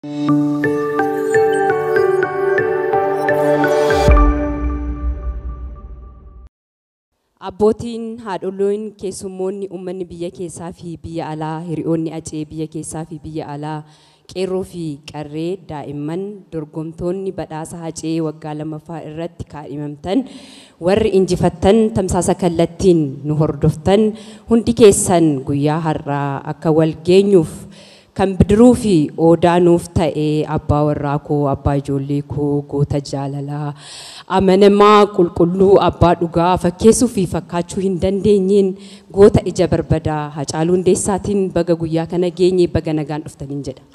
Abbootiin, haadholiin, keessummoonni, uummanni biyya keessaa fi biyya alaa, hiriyoonni acee biyya keessaa fi biyya alaa, qeerroo fi qarree, daa'imman, dorgomtoonni badhaasa hacee waggaa lammaffaa irratti kaadhimamtan, warri injifattan tamsaasa kallattiin nu hordoftan, hundi keessan guyyaa har'aa akka wal geenyuuf kan bidiruu fi odaa nuuf ta'ee abbaa warraa koo, abbaa ijoollee koo, goota jaalalaa, amanamaa qulqulluu abbaa dhugaa fakkeessuu fi fakkaachuu hin dandeenyeen goota ija barbadaa hacaaluu hundeessaatiin baga guyyaa kana geenye baga nagaan dhuftaniin jedha.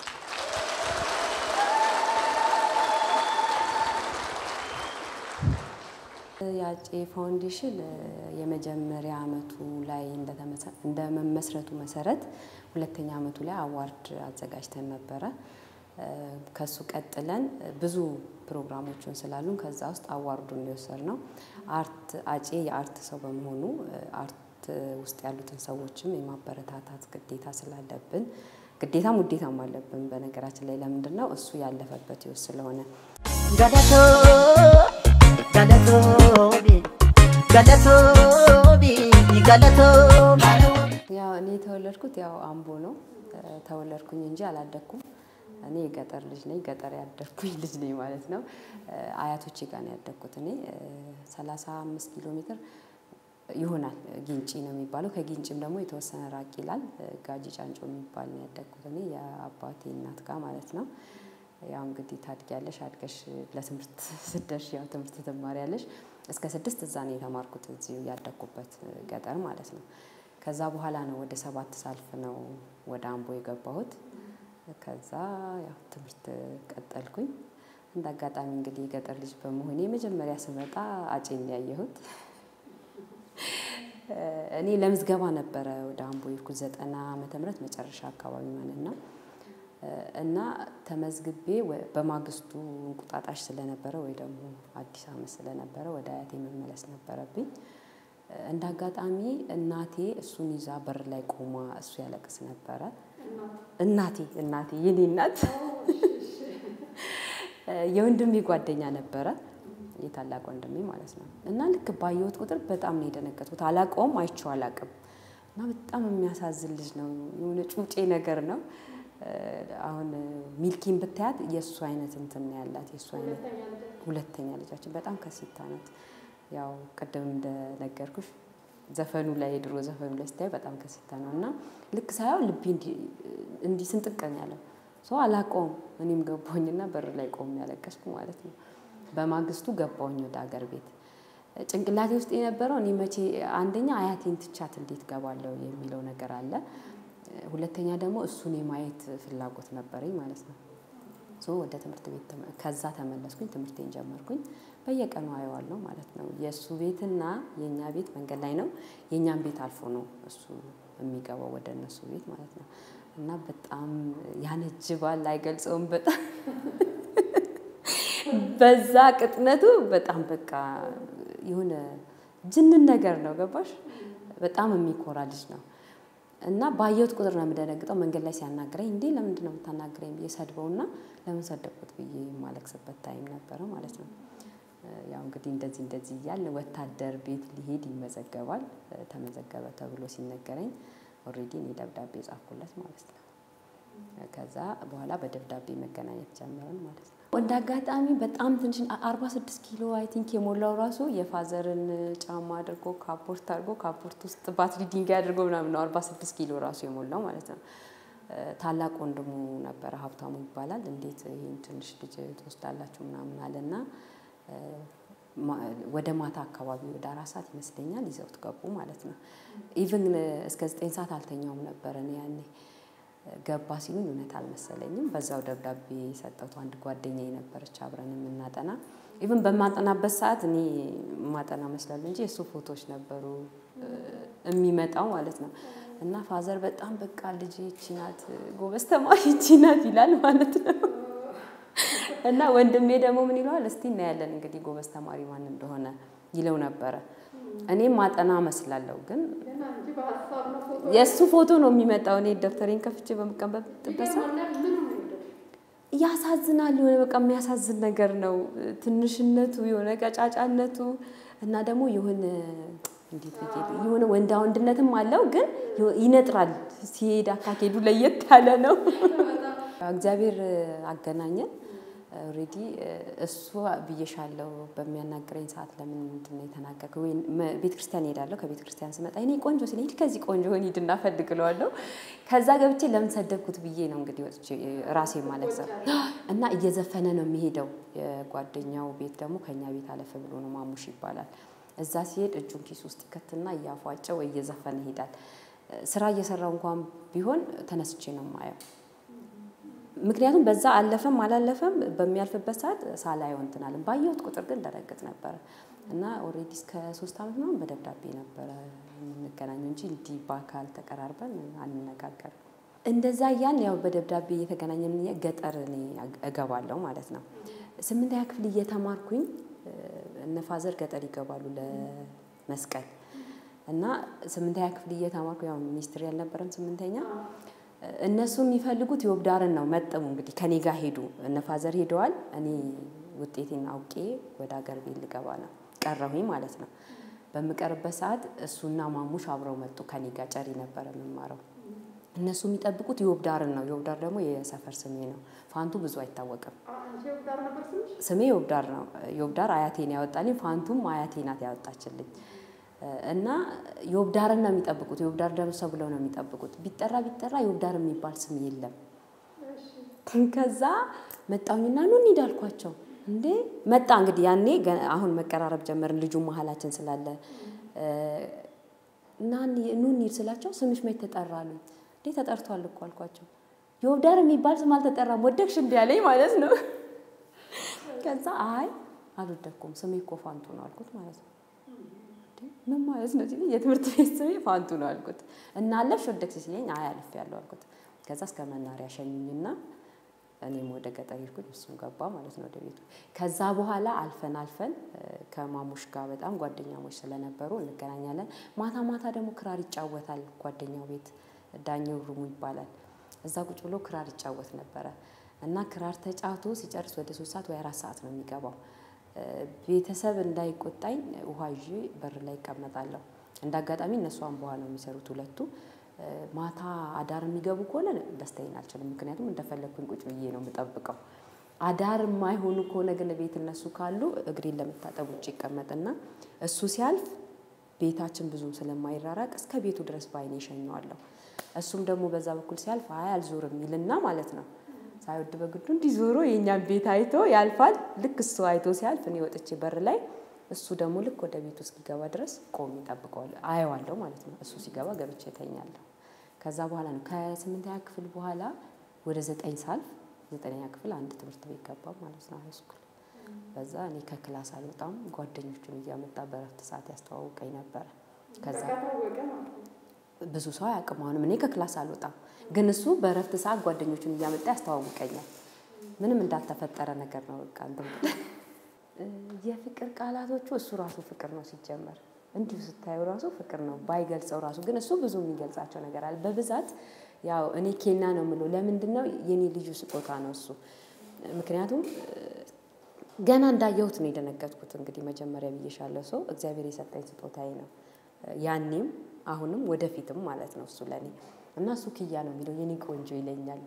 የአፄ ፋውንዴሽን የመጀመሪያ አመቱ ላይ እንደመመስረቱ መሰረት ሁለተኛ አመቱ ላይ አዋርድ አዘጋጅተን ነበረ። ከሱ ቀጥለን ብዙ ፕሮግራሞችን ስላሉን ከዛ ውስጥ አዋርዱን የወሰድ ነው። አርት አፄ የአርት ሰው በመሆኑ አርት ውስጥ ያሉትን ሰዎችም የማበረታታት ግዴታ ስላለብን ግዴታም ውዴታም አለብን። በነገራችን ላይ ለምንድን ነው እሱ ያለፈበት ህይወት ስለሆነ ገለቶ ገለቶቢ ገለቶቢ ገለቶ ያው እኔ የተወለድኩት ያው አምቦ ነው። ተወለድኩኝ እንጂ አላደግኩም። እኔ የገጠር ልጅ ነኝ፣ ገጠር ያደግኩኝ ልጅ ነኝ ማለት ነው። አያቶቼ ጋር ነው ያደግኩት። እኔ 35 ኪሎ ሜትር ይሆናል ጊንጪ ነው የሚባለው። ከጊንጪም ደግሞ የተወሰነ ራቅ ይላል። ጋጂ ጫንጮ የሚባል ነው ያደግኩት እኔ የአባቴ እናት ጋር ማለት ነው። ያው እንግዲህ ታድጊያለሽ፣ አድገሽ ለትምህርት ስደርሽ ያው ትምህርት ትማሪያለሽ። እስከ ስድስት እዛ ነው የተማርኩት እዚሁ ያደግኩበት ገጠር ማለት ነው። ከዛ በኋላ ነው ወደ ሰባት ሳልፍ ነው ወደ አምቦ የገባሁት። ከዛ ያው ትምህርት ቀጠልኩኝ። እንደ አጋጣሚ እንግዲህ የገጠር ልጅ በመሆኔ መጀመሪያ ስመጣ አጬን ያየሁት እኔ ለምዝገባ ነበረ ወደ አምቦ የሄድኩት ዘጠና ዓመተ ምህረት መጨረሻ አካባቢ ማለት ነው። እና ተመዝግቤ በማግስቱ እንቁጣጣሽ ስለነበረ ወይ ደግሞ አዲስ ዓመት ስለነበረ ወደ አያቴ መመለስ ነበረብኝ። እንደ አጋጣሚ እናቴ እሱን ይዛ በር ላይ ቆማ እሱ ያለቅስ ነበረ። እናቴ እናቴ የኔ እናት የወንድሜ ጓደኛ ነበረ፣ የታላቅ ወንድሜ ማለት ነው። እና ልክ ባየሁት ቁጥር በጣም ነው የደነገጥኩት። አላውቀውም፣ አይቼው አላውቅም። እና በጣም የሚያሳዝን ልጅ ነው፣ የሆነ ጩጬ ነገር ነው። አሁን ሚልኪን ብታያት የእሱ አይነት እንትን ነው ያላት፣ የእሱ አይነት ሁለተኛ ልጃችን በጣም ከሲታ ናት። ያው ቅድም እንደነገርኩሽ ዘፈኑ ላይ የድሮ ዘፈኑ ላይ ስታይ በጣም ከሲታ ነው እና ልክ ሳየው ልቤ እንዲህ ስንጥቅ ነው ያለው። ሰው አላውቀውም። እኔም ገባሁኝና በር ላይ ቆም ያለቀስኩ ማለት ነው። በማግስቱ ገባሁኝ ወደ አገር ቤት። ጭንቅላቴ ውስጥ የነበረው እኔ መቼ አንደኛ አያቴን ትቻት እንዴት ገባለሁ የሚለው ነገር አለ። ሁለተኛ ደግሞ እሱን የማየት ፍላጎት ነበረኝ ማለት ነው። ሶ ወደ ትምህርት ቤት ከዛ ተመለስኩኝ፣ ትምህርቴን ጀመርኩኝ። በየቀኑ አየዋለሁ ማለት ነው። የእሱ ቤትና የእኛ ቤት መንገድ ላይ ነው። የእኛን ቤት አልፎ ነው እሱ የሚገባው ወደ እነሱ ቤት ማለት ነው። እና በጣም ያነጅባል፣ አይገልጸውም። በጣም በዛ ቅጥነቱ በጣም በቃ የሆነ ጅንን ነገር ነው። ገባሽ? በጣም የሚኮራ ልጅ ነው። እና ባየሁት ቁጥር ነው የምደነግጠው። መንገድ ላይ ሲያናግረኝ እንዴ ለምንድን ነው የምታናግረኝ ብዬ ሰድበውና ለምን ሰደብኩት ብዬ የማለቅስበት ታይም ነበረ ማለት ነው። ያው እንግዲህ እንደዚህ እንደዚህ እያለ ወታደር ቤት ሊሄድ ይመዘገባል። ተመዘገበ ተብሎ ሲነገረኝ ኦልሬዲ እኔ ደብዳቤ ጻፍኩለት ማለት ነው። ከዛ በኋላ በደብዳቤ መገናኘት ጀመርን ማለት ነው። እንደ አጋጣሚ በጣም ትንሽ አርባ ስድስት ኪሎ አይ ቲንክ የሞላው ራሱ የፋዘርን ጫማ አድርጎ ካፖርት አድርጎ ካፖርት ውስጥ ባትሪ ድንጋይ አድርጎ ምናምን ነው አርባ ስድስት ኪሎ ራሱ የሞላው ማለት ነው። ታላቅ ወንድሙ ነበረ ሀብታሙ ይባላል። እንዴት ይህን ትንሽ ልጅ ትወስዳላችሁ ምናምን አለና ወደ ማታ አካባቢ ወደ አራት ሰዓት ይመስለኛል ይዘውት ገቡ ማለት ነው። ኢቭን እስከ ዘጠኝ ሰዓት አልተኛውም ነበረ እኔ ያኔ ገባ ሲሉኝ እውነት አልመሰለኝም። በዛው ደብዳቤ ሰጠቱ አንድ ጓደኛ ነበረች አብረን የምናጠና ኢቭን በማጠናበት ሰዓት እኔ ማጠና መስላለሁ እንጂ የእሱ ፎቶዎች ነበሩ የሚመጣው ማለት ነው። እና ፋዘር በጣም በቃ ልጅ ይቺ ናት ጎበዝ ተማሪ ይቺ ናት ይላል ማለት ነው። እና ወንድሜ ደግሞ ምን ይለዋል፣ እስቲ እናያለን እንግዲህ ጎበዝ ተማሪ ማን እንደሆነ ይለው ነበረ። እኔም ማጠና መስላለሁ ግን የእሱ ፎቶ ነው የሚመጣው። እኔ ደብተሬን ከፍቼ በምቀመጥበት ሰዓት ያሳዝናል። የሆነ በቃ የሚያሳዝን ነገር ነው። ትንሽነቱ የሆነ ቀጫጫነቱ እና ደግሞ የሆነ እንዴት ብዬ የሆነ ወንዳ ወንድነትም አለው፣ ግን ይነጥራል። ሲሄድ አካሄዱ ለየት ያለ ነው። እግዚአብሔር አገናኘን። ኦልሬዲ እሱ ብዬሻለሁ በሚያናግረኝ ሰዓት ለምን ምንድን ነው የተናገርከው? ወይ ቤተ ክርስቲያን እሄዳለሁ። ከቤተ ክርስቲያን ስመጣ እኔ ቆንጆ ሲል ሂድ ከዚህ ቆንጆ ሆን ሂድ እናፈልግ እለዋለሁ። ከዛ ገብቼ ለምን ሰደብኩት ብዬ ነው እንግዲህ ወጥቼ ራሴ ማለት ነው። እና እየዘፈነ ነው የሚሄደው። የጓደኛው ቤት ደግሞ ከኛ ቤት አለፈ ብሎ ነው ማሙሽ ይባላል። እዛ ሲሄድ እጁን ኪስ ውስጥ ይከትና እያፏጨ ወይ እየዘፈነ ይሄዳል። ስራ እየሰራው እንኳን ቢሆን ተነስቼ ነው የማየው። ምክንያቱም በዛ አለፈም አላለፈም በሚያልፍበት ሰዓት ሳላየው እንትን አለን። ባየሁት ቁጥር ግን ደረግጥ ነበረ እና ኦልሬዲ እስከ ሶስት ዓመት ምናምን በደብዳቤ ነበረ የምንገናኘው እንጂ እንዲህ በአካል ተቀራርበን አንነጋገርም። እንደዛ እያልን ያው በደብዳቤ እየተገናኘን ገጠር እኔ እገባለሁ ማለት ነው። ስምንተኛ ክፍል እየተማርኩኝ እነ ፋዘር ገጠር ይገባሉ ለመስቀል እና ስምንተኛ ክፍል እየተማርኩ ያው ሚኒስትሪ ያልነበረም ስምንተኛ እነሱ የሚፈልጉት የወብዳርን ነው። መጠሙ እንግዲህ ከኔ ጋር ሄዱ። እነ ፋዘር ሄደዋል። እኔ ውጤቴን አውቄ ወደ ሀገር ቤት ልገባ ነው ቀረሁኝ ማለት ነው። በምቀርበት ሰዓት እሱና ማሙሽ አብረው መጡ። ከኔ ጋር ጨሪ ነበረ የምማረው። እነሱ የሚጠብቁት የወብዳርን ነው። የወብዳር ደግሞ የሰፈር ስሜ ነው። ፋንቱ ብዙ አይታወቅም። ስሜ የወብዳር ነው። የወብዳር አያቴን ያወጣልኝ፣ ፋንቱም አያቴ ናት ያወጣችልኝ። እና የወብዳርን ነው የሚጠብቁት። የወብዳር ደርሰ ብለው ነው የሚጠብቁት። ቢጠራ ቢጠራ የወብዳር የሚባል ስም የለም። ከዛ መጣሁኝና ኑ እንሂድ አልኳቸው። እንዴ መጣ እንግዲህ ያኔ አሁን መቀራረብ ጀመርን። ልጁ መሀላችን ስላለ እና ኑ እንሂድ ስላቸው ስምሽ መች ተጠራ አሉኝ። እንዴ ተጠርቷል እኮ አልኳቸው። የወብዳር የሚባል ስም አልተጠራም ወደቅሽ እንዲ ያለኝ ማለት ነው። ከዛ አይ አልወደኩም ስሜ እኮ ፋንቱ ነው አልኩት ማለት ነው። ምን ማለት ነው ሲለኝ የትምህርት ቤት ስሜ ፋንቱ ነው አልኩት። እና አለፍሽ ወደቅሽ ሲለኝ አይ አልፌያለሁ አልኩት። ከዛ እስከ መናሪያ ሸኙኝና እኔም ወደ ገጠር ሄድኩኝ፣ እሱም ገባ ማለት ነው ወደ ቤቱ። ከዛ በኋላ አልፈን አልፈን ከማሙሽ ጋር በጣም ጓደኛሞች ስለነበሩ እንገናኛለን። ማታ ማታ ደግሞ ክራር ይጫወታል ጓደኛው ቤት ዳኘው ሩሙ ይባላል። እዛ ቁጭ ብሎ ክራር ይጫወት ነበረ እና ክራር ተጫውቶ ሲጨርስ ወደ ሶስት ሰዓት ወይ አራት ሰዓት ነው የሚገባው። ቤተሰብ እንዳይቆጣኝ ውሃ ይዤ በር ላይ ይቀመጣለሁ። እንደ አጋጣሚ እነሱ አምቧ ነው የሚሰሩት ሁለቱ። ማታ አዳር የሚገቡ ከሆነ ደስተኛ አልችልም፣ ምክንያቱም እንደፈለግኩኝ ቁጭ ብዬ ነው የምጠብቀው። አዳር የማይሆኑ ከሆነ ግን ቤት እነሱ ካሉ እግሬን ለመታጠብ ውጭ ይቀመጥና እሱ ሲያልፍ ቤታችን ብዙም ስለማይራራቅ እስከ ቤቱ ድረስ በአይኔ እሸኘዋለሁ። እሱም ደግሞ በዛ በኩል ሲያልፍ አይ አልዞርም ይልና ማለት ነው ሳይወድ በግዱ እንዲህ ዞሮ የእኛን ቤት አይቶ ያልፋል። ልክ እሱ አይቶ ሲያልፍ እኔ ወጥቼ በር ላይ እሱ ደግሞ ልክ ወደ ቤቱ እስኪገባ ድረስ ቆሜ እጠብቀዋለሁ፣ አየዋለሁ ማለት ነው። እሱ ሲገባ ገብቼ እተኛለሁ። ከዛ በኋላ ነው ከስምንተኛ ክፍል በኋላ ወደ ዘጠኝ ሳልፍ ዘጠነኛ ክፍል አንድ ትምህርት ቤት ገባ ማለት ነው ሃይስኩል። በዛ እኔ ከክላስ አልወጣም፣ ጓደኞቹን እያመጣ በረፍት ሰዓት ያስተዋውቀኝ ነበረ። ከዛ ብዙ ሰው አያውቅም። አሁንም እኔ ከክላስ አልወጣም፣ ግን እሱ በእረፍት ሰዓት ጓደኞቹን እያመጣ ያስተዋውቀኛል። ምንም እንዳልተፈጠረ ነገር ነው። በቃ እንትን የፍቅር ቃላቶቹ እሱ ራሱ ፍቅር ነው ሲጀመር፣ እንዲሁ ስታዩ ራሱ ፍቅር ነው ባይገልጸው ራሱ ግን እሱ ብዙ የሚገልጻቸው ነገር አለ። በብዛት ያው እኔ ኬና ነው የምለው። ለምንድን ነው የኔ ልዩ ስጦታ ነው እሱ። ምክንያቱም ገና እንዳየሁት ነው የደነገጥኩት። እንግዲህ መጀመሪያ ብዬሻለሁ፣ ሰው እግዚአብሔር የሰጠኝ ስጦታዬ ነው ያኔም አሁንም ወደፊትም ማለት ነው እሱ ለእኔ እና እሱ ክያ ነው የሚለው የኔ ቆንጆ ይለኛል፣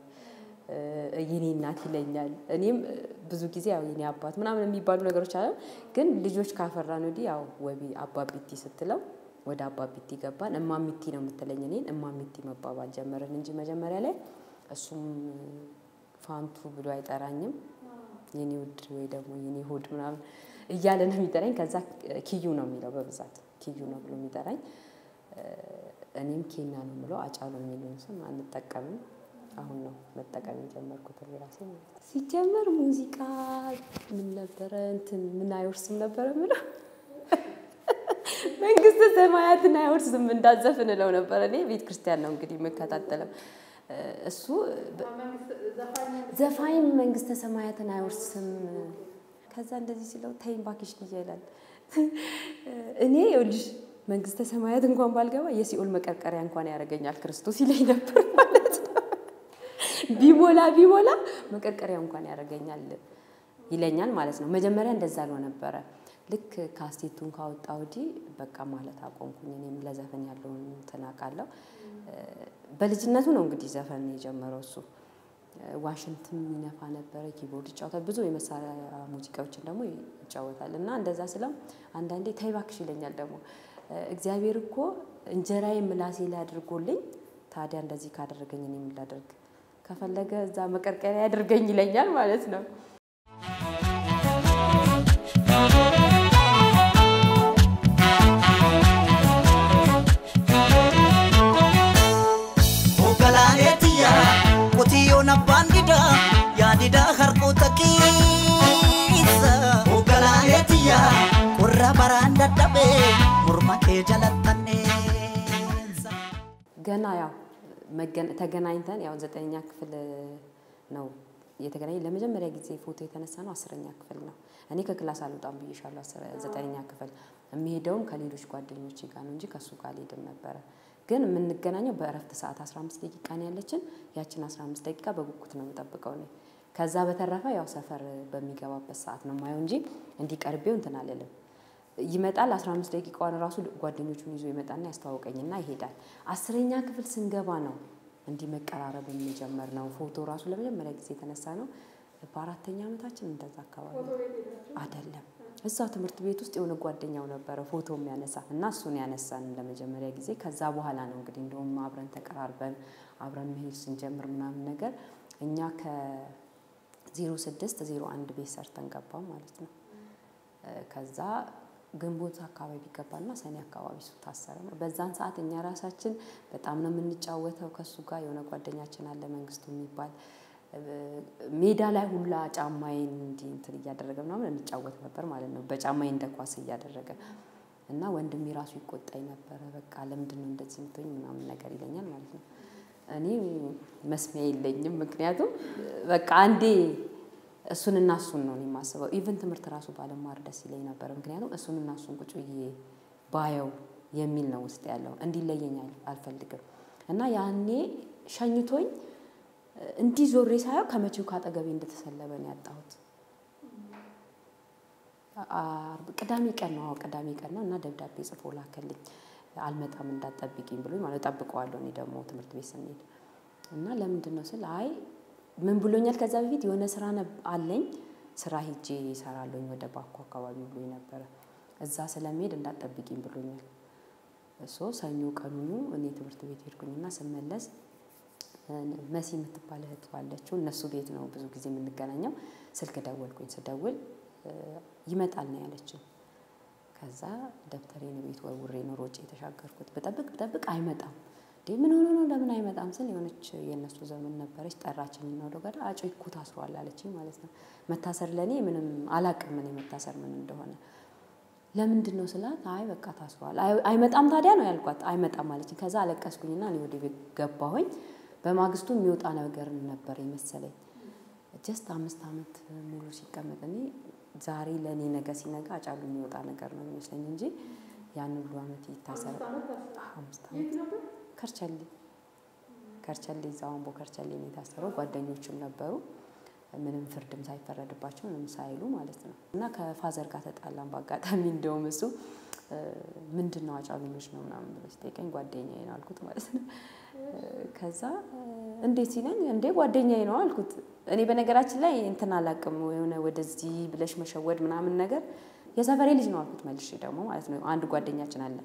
የኔ እናት ይለኛል። እኔም ብዙ ጊዜ ያው የኔ አባት ምናምን የሚባሉ ነገሮች አለ። ግን ልጆች ካፈራን ወዲህ ያው ወቢ አባቢቲ ስትለው ወደ አባቢቲ ገባን። እማሚቲ ነው የምትለኝ እኔን እማሚቲ መባባል ጀመርን እንጂ መጀመሪያ ላይ እሱም ፋንቱ ብሎ አይጠራኝም። የኔ ውድ ወይ ደግሞ የኔ ሆድ ምናምን እያለ ነው የሚጠራኝ። ከዛ ኪዩ ነው የሚለው በብዛት ኪዩ ነው ብሎ የሚጠራኝ እኔም ኬና ነው የምለው። አጫሉ የሚለውን ስም አንጠቀምም። አሁን ነው መጠቀም የጀመርኩት ራሴ ማለት ነው። ሲጀመር ሙዚቃ ምን ነበረ እንትን ምን አይወርስም ነበረ ምለው መንግስተ ሰማያትን አይወርስም እንዳዘፍን እለው ነበረ። እኔ ቤተ ክርስቲያን ነው እንግዲህ የምከታተለው። እሱ ዘፋኝ መንግስተ ሰማያትን አይወርስም። ከዛ እንደዚህ ሲለው ተይኝ እባክሽ ልጄ ይላል። እኔ ይኸውልሽ መንግስተ ሰማያት እንኳን ባልገባ የሲኦል መቀርቀሪያ እንኳን ያደርገኛል ክርስቶስ ይለኝ ነበር ማለት ነው። ቢሞላ ቢሞላ መቀርቀሪያ እንኳን ያደርገኛል ይለኛል ማለት ነው። መጀመሪያ እንደዛ ነው ነበረ። ልክ ካሴቱን ካወጣ ወዲህ በቃ ማለት አቆምኩኝ። እኔም ለዘፈን ያለውን እንትን አውቃለሁ። በልጅነቱ ነው እንግዲህ ዘፈን የጀመረው እሱ። ዋሽንትም ይነፋ ነበረ፣ ኪቦርድ ይጫወታል፣ ብዙ የመሳሪያ ሙዚቃዎችን ደግሞ ይጫወታል። እና እንደዛ ስለው አንዳንዴ ተይ እባክሽ ይለኛል ደግሞ እግዚአብሔር እኮ እንጀራዬ ምላሴ ላይ አድርጎልኝ ታዲያ እንደዚህ ካደረገኝ እኔ ምን ላደርግ? ከፈለገ እዛ መቀርቀሪያ ያድርገኝ ይለኛል ማለት ነው። Ogalaaleetiya qotiyyoon abbaan didaa yaadidaa harkoota keessa. Ogalaaleetiya qorra baraan dadhabee morma kee jalattanneessa. ገና ያው መገን- ተገናኝተን ያው ዘጠነኛ ክፍል ነው የተገናኘ ለመጀመሪያ ጊዜ ፎቶ የተነሳ ነው አስረኛ ክፍል ነው። እኔ ከክላስ አልወጣም ብዬሻለሁ። አስረ- ዘጠነኛ ክፍል የሚሄደውም ከሌሎች ጓደኞቼ ጋር ነው እንጂ ከእሱ ጋር አልሄድም ነበረ። ግን የምንገናኘው በእረፍት ሰዓት 15 ደቂቃ ነው ያለችን። ያችን 15 ደቂቃ በጉጉት ነው የምጠብቀው እኔ። ከዛ በተረፈ ያው ሰፈር በሚገባበት ሰዓት ነው ማየው እንጂ እንዲቀርቤው እንትን አልልም። ይመጣል 15 ደቂቃዋን ራሱ ጓደኞቹን ይዞ ይመጣና ያስተዋውቀኝና ይሄዳል። አስረኛ ክፍል ስንገባ ነው እንዲህ መቀራረብ የሚጀመር ነው። ፎቶ ራሱ ለመጀመሪያ ጊዜ የተነሳ ነው በአራተኛ ዓመታችን እንደዛ አካባቢ አይደለም። እዛው ትምህርት ቤት ውስጥ የሆነ ጓደኛው ነበረ ፎቶ የሚያነሳ እና እሱን ያነሳን ለመጀመሪያ ጊዜ። ከዛ በኋላ ነው እንግዲህ እንደውም አብረን ተቀራርበን አብረን መሄድ ስንጀምር ምናምን ነገር እኛ ከ06 01 ቤት ሰርተን ገባው ማለት ነው። ከዛ ግንቦት አካባቢ ገባና ሰኔ አካባቢ እሱ ታሰረ ነው። በዛን ሰዓት እኛ ራሳችን በጣም ነው የምንጫወተው ከእሱ ጋር። የሆነ ጓደኛችን አለ መንግስቱ የሚባል ሜዳ ላይ ሁላ ጫማዬን እንዲህ እንትን እያደረገ ምናምን እንጫወት ነበር ማለት ነው። በጫማዬ እንደ ኳስ እያደረገ እና ወንድሜ ራሱ ይቆጣኝ ነበረ። በቃ ለምንድን ነው እንደዚህ የምትሆኝ ምናምን ነገር ይለኛል ማለት ነው። እኔ መስሚያ የለኝም። ምክንያቱም በቃ አንዴ እሱንና እሱን ነው እኔ የማስበው። ኢቨን ትምህርት ራሱ ባለማር ደስ ይለኝ ነበር። ምክንያቱም እሱንና እሱን ቁጭ ብዬ ባየው የሚል ነው ውስጥ ያለው። እንዲለየኝ አልፈልግም እና ያኔ ሸኝቶኝ እንዲህ ዞሬ ሳየው ከመቼው ካጠገቤ እንደተሰለበ ነው ያጣሁት። ቅዳሜ ቀን ነው፣ ቅዳሜ ቀን ነው እና ደብዳቤ ጽፎ ላከልኝ። አልመጣም እንዳትጠብቂኝ ብሎኝ ማለት ጠብቀዋለሁ። እኔ ደግሞ ትምህርት ቤት ስንሄድ እና ለምንድን ነው ስል አይ ምን ብሎኛል፣ ከዛ በፊት የሆነ ስራ አለኝ ስራ ሂጄ ይሰራለኝ ወደ ባኮ አካባቢ ብሎኝ ነበረ። እዛ ስለሚሄድ እንዳትጠብቂኝ ብሎኛል። እሶ ሰኞ ቀኑኑ እኔ ትምህርት ቤት ሄድኩኝና ስመለስ መሲ የምትባል እህት አለችው። እነሱ ቤት ነው ብዙ ጊዜ የምንገናኘው። ስልክ ደወልኩኝ። ስደውል ይመጣል ነው ያለችኝ። ከዛ ደብተሬን ቤት ወርውሬ ነው ሮጬ የተሻገርኩት። በጠብቅ በጠብቅ አይመጣም። እንዴ ምን ሆኖ ነው ለምን አይመጣም ስል የሆነች የእነሱ ዘመን ነበረች። ጠራችኝ እና ወደ ጓዳ አጮ እኮ ታስሯል አለችኝ ማለት ነው። መታሰር ለእኔ ምንም አላቅም እኔ መታሰር ምን እንደሆነ ለምንድን ነው ስላት፣ አይ በቃ ታስሯል። አይመጣም ታዲያ ነው ያልኳት። አይመጣም አለችኝ። ከዛ አለቀስኩኝና እኔ ወደ ቤት ገባሁኝ። በማግስቱ የሚወጣ ነገር ነበር የመሰለኝ። ጀስት አምስት ዓመት ሙሉ ሲቀመጥ እኔ ዛሬ ለእኔ ነገ ሲነጋ አጫሉ የሚወጣ ነገር ነው የሚመስለኝ እንጂ ያን ሁሉ ዓመት ይታሰር አምስት ዓመት ከርቸሌ ከርቸሌ እዛው አምቦ ከርቸሌ ነው የታሰረው። ጓደኞችም ነበሩ ምንም ፍርድም ሳይፈረድባቸው ምንም ሳይሉ ማለት ነው። እና ከፋዘር ጋር ተጣላን በአጋጣሚ እንደውም እሱ ምንድን ነው አጫሉ ልጅ ነው ምናምን ብሎ ሲጠይቀኝ ጓደኛዬ ነው አልኩት ማለት ነው። ከዛ እንዴት ሲለኝ እንዴ ጓደኛዬ ነው አልኩት። እኔ በነገራችን ላይ እንትን አላቅም የሆነ ወደዚህ ብለሽ መሸወድ ምናምን ነገር የሰፈሬ ልጅ ነው አልኩት መልሼ ደግሞ ማለት ነው። አንድ ጓደኛችን አለ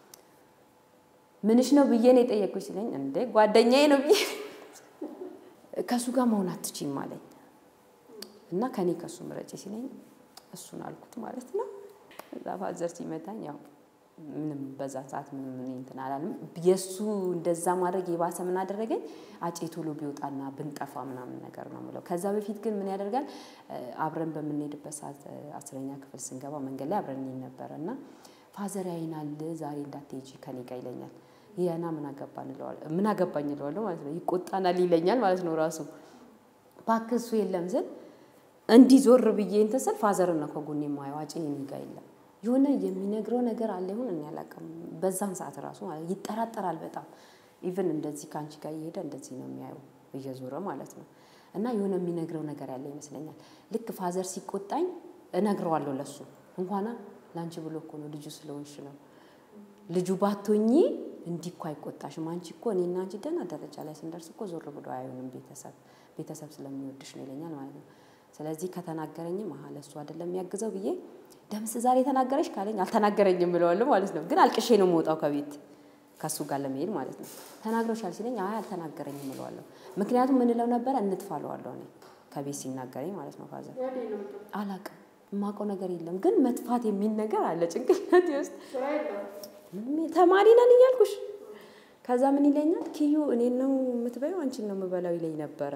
ምንሽ ነው ብዬ ነው የጠየቅኩት ሲለኝ እንዴ ጓደኛዬ ነው ብዬ ከእሱ ጋር መሆን አትችይም አለኝ እና ከኔ ከእሱ ምረጪ ሲለኝ እሱን አልኩት ማለት ነው። እዛ ፋዘር ሲመታኝ ያው ምንም በዛ ሰዓት ምንም እኔ እንትን አላልም። የእሱ እንደዛ ማድረግ የባሰ ምን አደረገኝ? አጬ ቶሎ ቢወጣና ብንጠፋ ምናምን ነገር ነው የምለው። ከዛ በፊት ግን ምን ያደርጋል? አብረን በምንሄድበት ሰዓት አስረኛ ክፍል ስንገባ መንገድ ላይ አብረን እንሄድ ነበረ እና ፋዘር ያይናል ዛሬ እንዳትሄጂ ከኔ ጋር ይለኛል። ይሄና ምን አገባን እለዋለሁ ምን አገባኝ እለዋለሁ ማለት ነው። ይቆጣናል ይለኛል ማለት ነው ራሱ እባክህ እሱ የለም ስል እንዲህ ዞር ብዬ እንትን ስል ፋዘርን ነው ከጎኔ የማየው። አጬ እኔ ጋር የለም የሆነ የሚነግረው ነገር አለ ይሁን እኔ አላውቅም። በዛን ሰዓት ራሱ ማለት ይጠራጠራል በጣም ኢቭን እንደዚህ ከአንቺ ጋር እየሄደ እንደዚህ ነው የሚያየው እየዞረ ማለት ነው። እና የሆነ የሚነግረው ነገር ያለ ይመስለኛል። ልክ ፋዘር ሲቆጣኝ እነግረዋለሁ ለሱ እንኳና ለአንቺ ብሎ እኮ ነው ልጁ ስለሆንሽ ነው ልጁ ባቶኚ እንዲህ እኮ አይቆጣሽም። አንቺ እኮ እኔና አንቺ ደህና ደረጃ ላይ ስንደርስ እኮ ዞር ብሎ አይሆንም ቤተሰብ ቤተሰብ ስለሚወድሽ ነው ይለኛል ማለት ነው። ስለዚህ ከተናገረኝም አሀ ለእሱ አይደለም የሚያግዘው ብዬ ደምስ ዛሬ ተናገረሽ ካለኝ አልተናገረኝም ብለዋለሁ ማለት ነው። ግን አልቅሼ ነው የምወጣው ከቤት ከእሱ ጋር ለመሄድ ማለት ነው። ተናግሮሻል ሲለኝ አይ አልተናገረኝም እለዋለሁ። ምክንያቱም ምንለው ነበረ እንጥፋ እለዋለሁ እኔ ከቤት ሲናገረኝ ማለት ነው። ፋዘር አላቅም የማውቀው ነገር የለም ግን መጥፋት የሚል ነገር አለ ጭንቅላቴ ውስጥ ተማሪ ነን እያልኩሽ ከዛ ምን ይለኛል ኪዩ እኔን ነው የምትበይው አንቺን ነው የምበላው ይለኝ ነበረ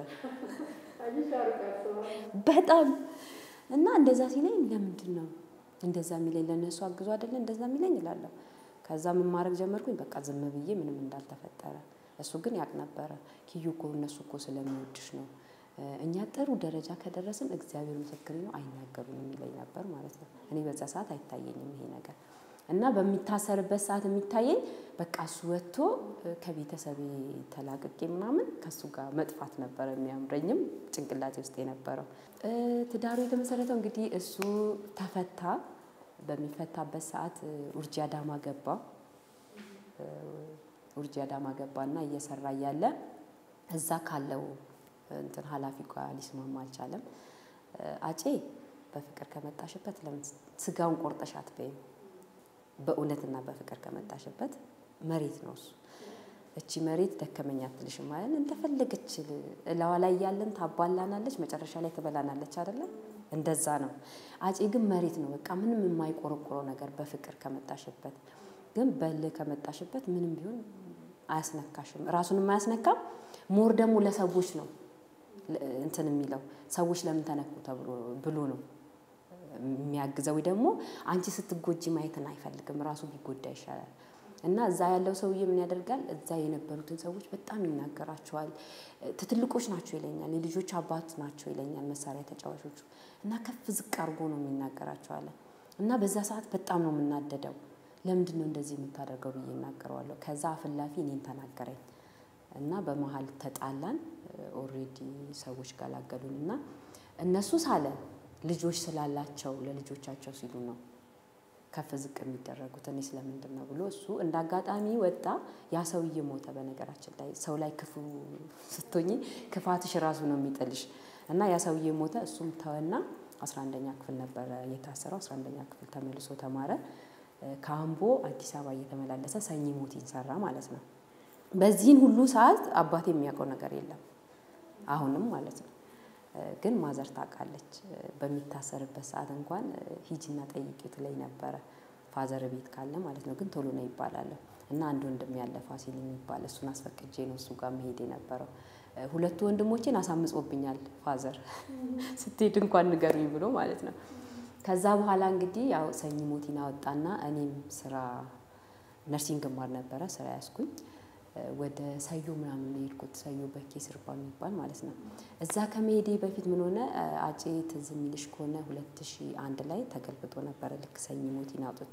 በጣም እና እንደዛ ሲለኝ ለምንድን ነው እንደዛ የሚለኝ ለእነሱ አግዞ አይደለ እንደዛ የሚለኝ እላለሁ ከዛ ምን ማድረግ ጀመርኩኝ በቃ ዝም ብዬ ምንም እንዳልተፈጠረ እሱ ግን ያቅ ነበረ ኪዩ እኮ እነሱ እኮ ስለሚወድሽ ነው እኛ ጥሩ ደረጃ ከደረስን እግዚአብሔር ምስክሬ ነው አይናገሩም የሚለኝ ነበር ማለት ነው እኔ በዛ ሰዓት አይታየኝም ይሄ ነገር እና በሚታሰርበት ሰዓት የሚታየኝ በቃ እሱ ወጥቶ ከቤተሰቤ ተላቅቄ ምናምን ከእሱ ጋር መጥፋት ነበረ የሚያምረኝም ጭንቅላቴ ውስጥ የነበረው። ትዳሩ የተመሰረተው እንግዲህ እሱ ተፈታ። በሚፈታበት ሰዓት ኡርጂ አዳማ ገባ። ኡርጂ አዳማ ገባና እየሰራ እያለ እዛ ካለው እንትን ኃላፊ ጋር ሊስማማ አልቻለም። አጬ በፍቅር ከመጣሽበት ለምን ስጋውን ቆርጠሽ አትበይም? በእውነትና በፍቅር ከመጣሽበት መሬት ነው እሱ። እቺ መሬት ደከመኝ አትልሽም ማለት እንደፈለገች እላዋ ላይ ያለን ታባላናለች፣ መጨረሻ ላይ ትበላናለች አይደለም? እንደዛ ነው። አፄ ግን መሬት ነው በቃ ምንም የማይቆረቆረው ነገር በፍቅር ከመጣሽበት። ግን በልህ ከመጣሽበት ምንም ቢሆን አያስነካሽም፣ ራሱንም አያስነካም። ሞር ደግሞ ለሰዎች ነው እንትን የሚለው ሰዎች ለምን ተነኩ ተብሎ ብሎ ነው የሚያግዘው ወይ ደግሞ አንቺ ስትጎጂ ማየትን አይፈልግም። ራሱ ቢጎዳ ይሻላል። እና እዛ ያለው ሰውዬ ምን ያደርጋል? እዛ የነበሩትን ሰዎች በጣም ይናገራቸዋል። ትትልቆች ናቸው ይለኛል፣ የልጆች አባት ናቸው ይለኛል፣ መሳሪያ ተጫዋቾቹ እና ከፍ ዝቅ አድርጎ ነው የሚናገራቸዋለን። እና በዛ ሰዓት በጣም ነው የምናደደው። ለምንድን ነው እንደዚህ የምታደርገው ብዬ እናገረዋለሁ። ከዛ አፍላፊ እኔን ተናገረኝ እና በመሀል ተጣላን። ኦልሬዲ ሰዎች ገላገሉን እና እነሱ ሳለ ልጆች ስላላቸው ለልጆቻቸው ሲሉ ነው ከፍ ዝቅ የሚደረጉት። እኔ ስለምንድን ነው ብሎ እሱ እንደ አጋጣሚ ወጣ። ያ ሰውዬ ሞተ። በነገራችን ላይ ሰው ላይ ክፉ ስትሆኚ ክፋትሽ ራሱ ነው የሚጥልሽ እና ያ ሰውዬ ሞተ። እሱም ተወና አስራ አንደኛ ክፍል ነበረ የታሰረው። አስራ አንደኛ ክፍል ተመልሶ ተማረ። ከአምቦ አዲስ አበባ እየተመላለሰ ሰኚ ሞቲን ሰራ ማለት ነው። በዚህን ሁሉ ሰዓት አባቴ የሚያውቀው ነገር የለም አሁንም ማለት ነው። ግን ማዘር ታውቃለች። በሚታሰርበት ሰዓት እንኳን ሂጂና ጠይቂው ትለኝ ነበረ። ፋዘር ቤት ካለ ማለት ነው። ግን ቶሎ ነው ይባላለሁ እና አንድ ወንድም ያለ ፋሲል የሚባል እሱን አስፈቅጄ ነው እሱ ጋር መሄድ የነበረው። ሁለቱ ወንድሞቼን አሳምጾብኛል ፋዘር ስትሄድ እንኳን ንገሩኝ ብሎ ማለት ነው። ከዛ በኋላ እንግዲህ ያው ሰኚ ሞቲን አወጣና እኔም ስራ ነርሲንግ ማር ነበረ ስራ ያስኩኝ ወደ ሰዮ ምናምን ነው የሄድኩት። ሰዮ በኬ ስርባ የሚባል ማለት ነው። እዛ ከመሄዴ በፊት ምን ሆነ አጬ ትዝ የሚልሽ ከሆነ ሁለት ሺህ አንድ ላይ ተገልብጦ ነበረ። ልክ ሰኝ ሞቲን አውጥቶ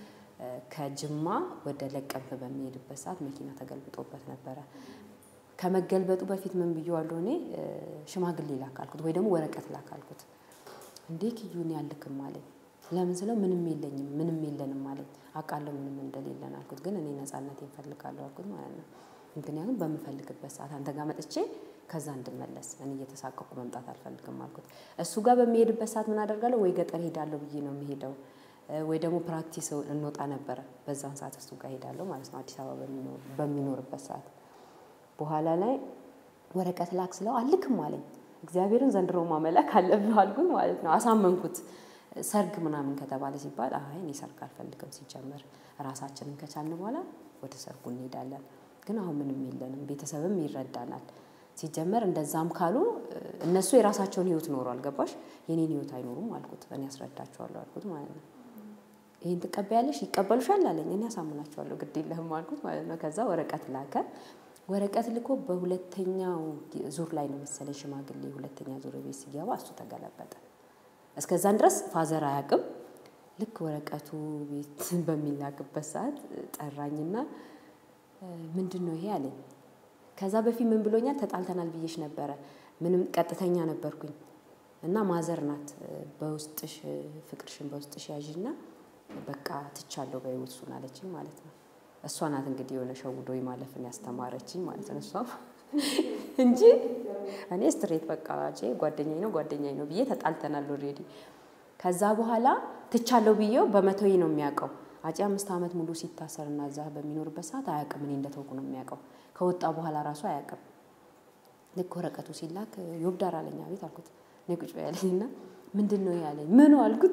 ከጅማ ወደ ለቀምት በሚሄድበት ሰዓት መኪና ተገልብጦበት ነበረ። ከመገልበጡ በፊት ምን ብዬዋለሁ እኔ ሽማግሌ ላካልኩት ወይ ደግሞ ወረቀት ላካልኩት። እንዴ ኪዩን ያልክም አለኝ። ለምን ስለው ምንም የለኝም ምንም የለንም አለኝ። አውቃለሁ ምንም እንደሌለን አልኩት። ግን እኔ ነፃነት እፈልጋለሁ አልኩት ማለት ነው። ምክንያቱም በምፈልግበት ሰዓት አንተ ጋር መጥቼ ከዛ እንድመለስ እኔ እየተሳቀቁ መምጣት አልፈልግም አልኩት። እሱ ጋር በሚሄድበት ሰዓት ምን አደርጋለሁ? ወይ ገጠር ሄዳለሁ ብዬ ነው የሚሄደው ወይ ደግሞ ፕራክቲስ እንወጣ ነበረ። በዛን ሰዓት እሱ ጋር ሄዳለሁ ማለት ነው። አዲስ አበባ በሚኖርበት ሰዓት በኋላ ላይ ወረቀት ላክ ስለው አልክም አለኝ። እግዚአብሔርን ዘንድሮ ማመላክ አለብህ አልኩት ማለት ነው። አሳመንኩት። ሰርግ ምናምን ከተባለ ሲባል አይ እኔ ሰርግ አልፈልግም፣ ሲጀመር ራሳችንን ከቻልን በኋላ ወደ ሰርጉ እንሄዳለን። ግን አሁን ምንም የለንም፣ ቤተሰብም ይረዳናል። ሲጀመር እንደዛም ካሉ እነሱ የራሳቸውን ህይወት ኖሯል። ገባሽ? የኔን ህይወት አይኖሩም አልኩት። እኔ ያስረዳቸዋለሁ አልኩት ማለት ነው። ይህን ትቀበያለሽ? ይቀበሉሻል አለኝ። እኔ ያሳምናቸዋለሁ፣ ግድ የለህም አልኩት ማለት ነው። ከዛ ወረቀት ላከ። ወረቀት ልኮ በሁለተኛው ዙር ላይ ነው መሰለኝ ሽማግሌ ሁለተኛ ዙር ቤት ሲገባ እሱ ተገለበጠ። እስከዛን ድረስ ፋዘር አያውቅም። ልክ ወረቀቱ ቤት በሚላክበት ሰዓት ጠራኝና ምንድን ነው ይሄ አለኝ። ከዛ በፊት ምን ብሎኛል? ተጣልተናል ብዬሽ ነበረ። ምንም ቀጥተኛ ነበርኩኝ እና ማዘር ናት በውስጥሽ ፍቅርሽን በውስጥሽ ያዥና በቃ ትቻለሁ በይው እሱን አለችኝ ማለት ነው። እሷ ናት እንግዲህ የሆነ ሸውዶ ማለፍን ያስተማረችኝ ማለት ነው። እሷ እንጂ እኔ ስትሬት በቃ ቼ ጓደኛዬ ነው ጓደኛዬ ነው ብዬ ተጣልተናል ኦልሬዲ። ከዛ በኋላ ትቻለሁ ብዬው በመቶዬ ነው የሚያውቀው። አፄ አምስት ዓመት ሙሉ ሲታሰር እና እዛ በሚኖርበት ሰዓት አያውቅም። እኔ እንደተውኩ ነው የሚያውቀው። ከወጣ በኋላ ራሱ አያውቅም። ልክ ወረቀቱ ሲላክ ዮብዳር አለኝ። አቤት አልኩት። እኔ ቁጭ በይ ያለኝ እና ምንድን ነው ያለኝ? ምኑ አልኩት።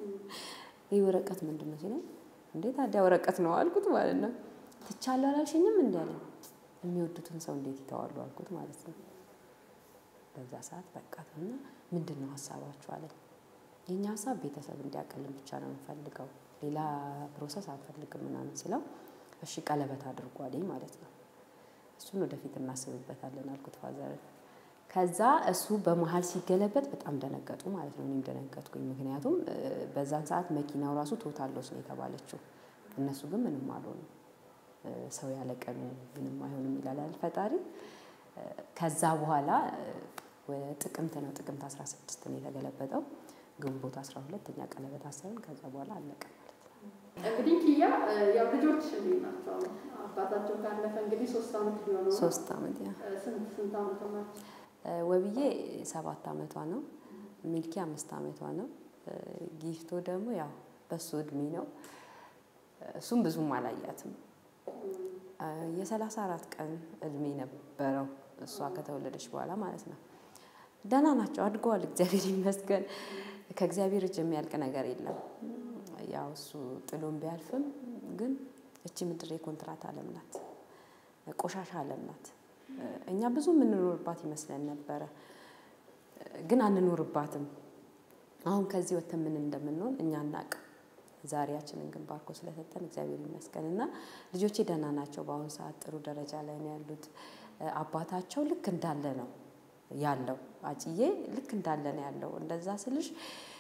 ይህ ወረቀት ምንድን ነው ሲለኝ፣ እንዴ ታዲያ ወረቀት ነው አልኩት ማለት ነው። ትቻለሁ አላልሽኝም እንዲ ያለኝ። የሚወዱትን ሰው እንዴት ይተዋሉ አልኩት ማለት ነው። በዛ ሰዓት በቃ እና ምንድን ነው ሀሳባችሁ አለኝ። የእኛ ሀሳብ ቤተሰብ እንዲያቀልን ብቻ ነው የምንፈልገው፣ ሌላ ፕሮሰስ አንፈልግም ምናምን ስለው እሺ ቀለበት አድርጉ አለኝ ማለት ነው። እሱን ወደፊት እናስብበታለን አልኩት ፋዘርን። ከዛ እሱ በመሀል ሲገለበጥ በጣም ደነገጡ ማለት ነው። እኔም ደነገጥኩኝ። ምክንያቱም በዛን ሰዓት መኪናው ራሱ ቶታል ሎስ ነው የተባለችው። እነሱ ግን ምንም አልሆኑ። ሰው ያለ ቀኑ ምንም አይሆንም ይላል ፈጣሪ። ከዛ በኋላ ጥቅምት ነው ጥቅምት 16 ነው የተገለበጠው። ግንቦት 12 እኛ ቀለበት አሰብን። ከዛ በኋላ አለቀ ማለት ነው። እንግዲህ ኪያ ያው ልጆች እንዴት ናቸው? አባታቸው ካለፈ እንግዲህ ሶስት ዓመት ሊሆነው ነው። ሶስት ዓመት ያ ስንት ስንት ዓመት ናቸው? ወብዬ ሰባት ዓመቷ ነው። ሚልኪ አምስት ዓመቷ ነው። ጊፍቶ ደግሞ ያው በሱ እድሜ ነው። እሱም ብዙም አላያትም። የሰላሳ አራት ቀን እድሜ ነበረው እሷ ከተወለደች በኋላ ማለት ነው። ደህና ናቸው፣ አድገዋል። እግዚአብሔር ይመስገን። ከእግዚአብሔር እጅ የሚያልቅ ነገር የለም። ያው እሱ ጥሎን ቢያልፍም ግን እቺ ምድር የኮንትራት ዓለም ናት፣ ቆሻሻ ዓለም ናት። እኛ ብዙ የምንኖርባት ይመስለን ነበረ፣ ግን አንኖርባትም። አሁን ከዚህ ወጥተን ምን እንደምንሆን እኛ አናቅ። ዛሬያችንን ግን ባርኮ ስለሰጠን እግዚአብሔር ይመስገን እና ልጆቼ ደህና ናቸው። በአሁኑ ሰዓት ጥሩ ደረጃ ላይ ነው ያሉት። አባታቸው ልክ እንዳለ ነው ያለው። አጭዬ ልክ እንዳለ ነው ያለው። እንደዛ ስልሽ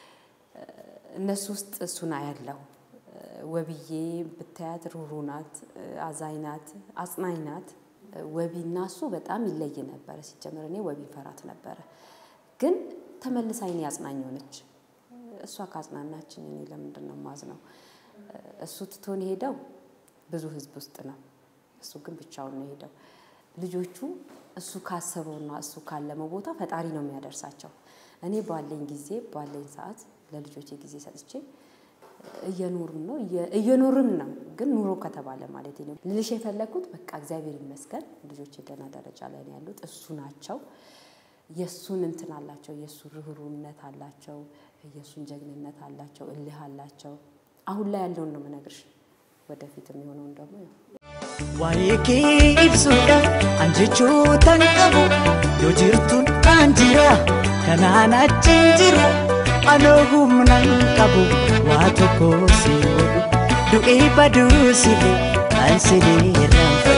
እነሱ ውስጥ እሱን አያለው። ወብዬ ብታያት ሩሩ ናት፣ አዛኝ ናት፣ አጽናኝ ናት። ወቢና እሱ በጣም ይለይ ነበረ። ሲጀምር እኔ ወቢ ፈራት ነበረ፣ ግን ተመልሳ እኔ አጽናኝ ሆነች። እሷ ካጽናናችን እኔ ለምንድን ነው ማዝነው? እሱ ትቶን ሄደው ብዙ ህዝብ ውስጥ ነው፣ እሱ ግን ብቻውን ነው ሄደው። ልጆቹ እሱ ካሰበውና እሱ ካለመው ቦታ ፈጣሪ ነው የሚያደርሳቸው። እኔ ባለኝ ጊዜ ባለኝ ሰዓት ለልጆቼ ጊዜ ሰጥቼ እየኖርን ነው እየኖርን ነው። ግን ኑሮ ከተባለ ማለት ነው ልልሽ የፈለግኩት በቃ እግዚአብሔር ይመስገን ልጆቼ ደህና ደረጃ ላይ ነው ያሉት። እሱ ናቸው የእሱን እንትን አላቸው፣ የእሱ ርኅሩነት አላቸው፣ የእሱን ጀግንነት አላቸው፣ እልህ አላቸው። አሁን ላይ ያለውን ነው የምነግርሽ። ወደፊት የሚሆነውን ደግሞ ያው Waa'ee kee ibsuudha an jechootan qabu yoo jirtuun an jira kanaan achiin jiru anoo humnan qabu waa tokko si godhu du'ee baduu si kan si irraanfatu.